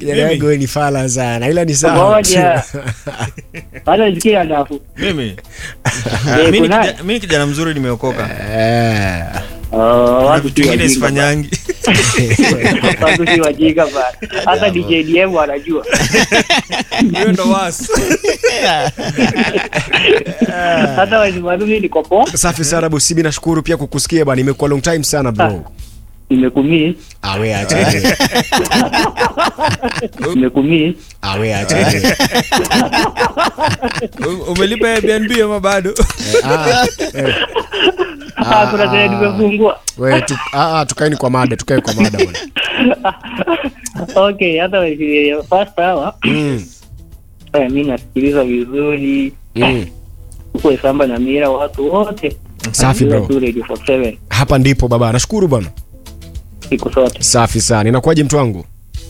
kijana Mimi? yangu wewe ni fala sana ila ni sawa Ngoja. Hata nisikia dafu. mimi Eh, mi ni kunaye? kijana- mi ni kijana mzuri nimeokoka Eh. Oh, na watu vitu si vingine wajinga sifanyangi bana. Watu si wajinga bana. Hata DJDM wanajua. hiyo ndo wasi Hata wazimaduni niko poa. safi sana busibi nashukuru pia kukusikia bwana imekuwa long time sana bro Nimekumii. awe acha Nimekumii. awe acha umelipa Airbnb ama bado Ah, eh. Ah, kuna tena nimefungua. wewe tu, ah, ah, tukaeni kwa mada tukae kwa mada bwana Okay, hata wasi- first hour. Mm, Eh, mimi nasikiliza vizuri. mm. Huko samba na mira watu wote. Safi, bro. Tu Radio 47 hapa ndipo baba nashukuru bwana siku zote. safi sana inakuwaje mtu wangu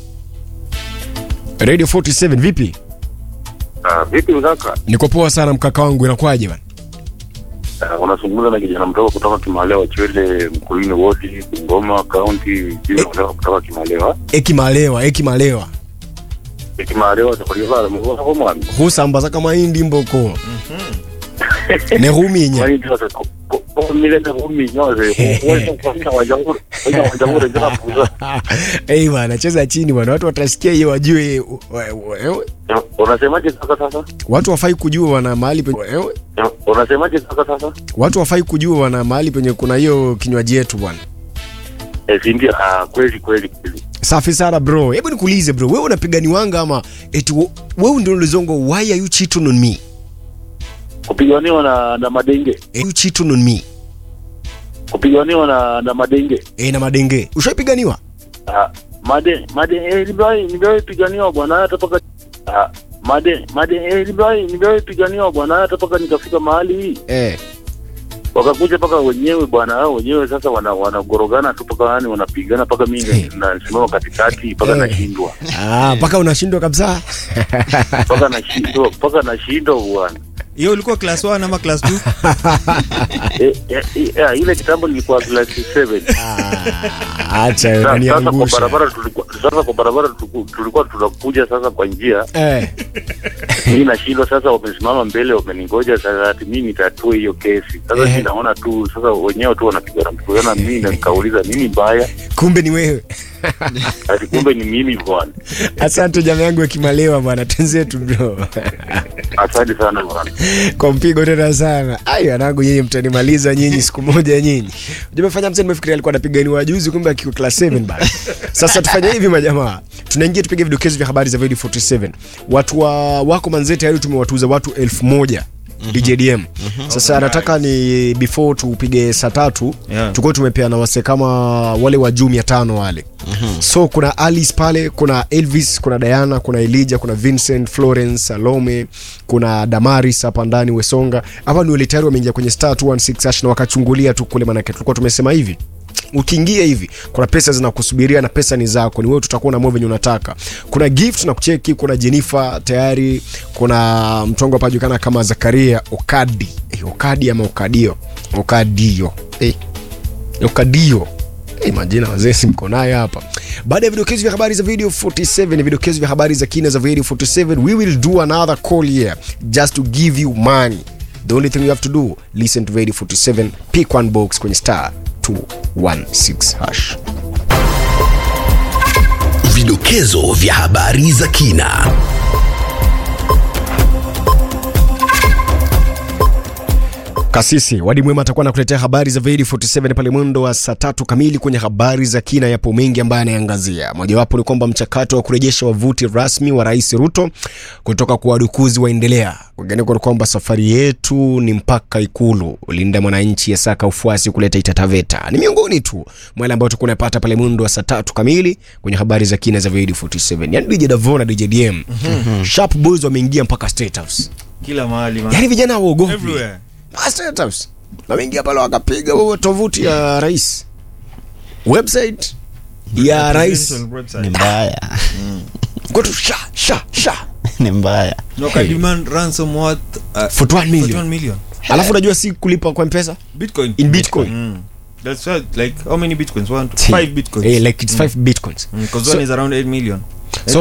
radio 47 vipi Ah, vipi mkaka? niko poa sana mkaka wangu inakuwaje bwana Ah, unazungumza na kijana mdogo kutoka Kimalewa Chwele, Mkulini Wodi, Bungoma County, jina kutoka kutoka Kimalewa. ekimalewa ekimalewa Kimalewa tukulivara mbona kwa mwana. husambaza kama hindi mboko nehuminya Kwani ndio sasa kwa mile na humi nyoze. Wewe kwa wajanguru, wewe wajanguru ndio hapo. Ei bwana cheza chini bwana watu watasikia hiyo wajue we- we- Unasemaje sasa sasa? watu wafai kujua wana mahali penye we- Unasemaje sasa sasa? watu wafai kujua wana mahali penye kuna hiyo kinywaji yetu bwana Eh, si ndio? Ah, kweli kweli kweli. safi sana bro hebu nikuulize bro wewe unapiganiwanga ama eti we- wewe ndio ulizongo why are you cheating on me Kupiganiwa na na madenge. Eh, you cheating on me Kupiganiwa na na madenge. eh na madenge ushaipiganiwa Ah, made made eh, nimewahi nimewahi piganiwa bwana hata paka ah, made made eh, nimewahi nimewahi piganiwa bwana hata paka nikafika mahali hii eh wakakuja paka wenyewe bwana hao wenyewe sasa wana wanagorogana tu paka yani wanapigana paka mimi na- nasimama katikati paka Eh. nashindwa ah mpaka unashindwa kabisa paka nashindwa paka nashindwa bwana hiyo ulikuwa class 1 ama class 2 eh, eh, eh, ile kitambo nilikuwa class 7 Ah, acha Sa- sasa kwa unaniangusha barabara tulikuwa sasa kwa barabara tuliku- tulikuwa tunakuja sasa kwa njia eh mimi nashindwa sasa, wamesimama mbele, wameningoja sasa, ati mimi nitatue hiyo kesi sasa. Ehe. Mimi naona tu sasa wenyewe tu wanapigana mpigana, mimi na nikauliza nini mbaya, kumbe ni wewe ati kumbe ni mimi bwana. asante jamaa yangu akimalewa bwana tenzetu bro Asante sana bwana. kwa mpigo tena sana ai anangu nyinyi mtanimaliza nyinyi siku moja nyinyi jumefanya mzee nimefikiria alikuwa anapiganiwa juzi kumbe akiko class 7 bana sasa tufanye hivi majamaa tunaingia tupige vidokezo vya habari za Void 47 watu wa wako manzee tayari tumewatuza watu elfu moja DJDM sasa nataka ni before tupige saa tatu Yeah. tukuwe tumepeana wase kama wale wa juu mia tano wale so kuna alice pale kuna elvis kuna diana kuna elija kuna vincent florence salome kuna damaris hapa ndani wesonga hapa ni wale tayari wameingia kwenye star 216 hash na wakachungulia tu kule manake tulikuwa tumesema hivi ukiingia hivi kuna pesa zinakusubiria na pesa ni zako ni wewe tutakuwa na moyo venye unataka kuna gift na kucheki kuna jennifer tayari kuna mtongo hapa julikana kama zakaria okadi eh, okadi ama okadio okadio eh, okadio Hey, majina wazee si mko naye hapa baada ya vidokezo vya habari za video 47 ni vidokezo vya habari za kina za video 47 we will do another call here just to give you money the only thing you have to do listen to video 47 pick one box kwenye star 216 hash Vidokezo vya habari za kina. kasisi wadi mwema atakuwa nakuletea habari za Void 47 pale mwendo wa saa tatu kamili kwenye habari za kina yapo mengi ambayo anayeangazia mojawapo ni kwamba mchakato wa kurejesha wavuti rasmi wa rais ruto kutoka kwa wadukuzi waendelea kwingineko ni kwamba safari yetu ni mpaka ikulu linda mwananchi yasaka ufuasi kuleta itataveta ni miongoni tu mwa yale ambayo tukuwa napata pale mwendo wa saa tatu kamili kwenye habari za kina za Void 47 yani dj davo na dj dm sharp boys wameingia mpaka state house kila mahali man. yani vijana waogopi everywhere State House. wameingia pale wakapiga huo tovuti ya rais website ya rais Presidential website. ni mbaya kwetu sha sha sha ni mbaya No, can demand ransom worth uh, For 1 million. 1 million alafu unajua si kulipa kwa mpesa bitcoin in bitcoin Mm. That's why, like how many bitcoins? One, See. five bitcoins. eh, like it's 5 bitcoins Because So- one is around 8 million.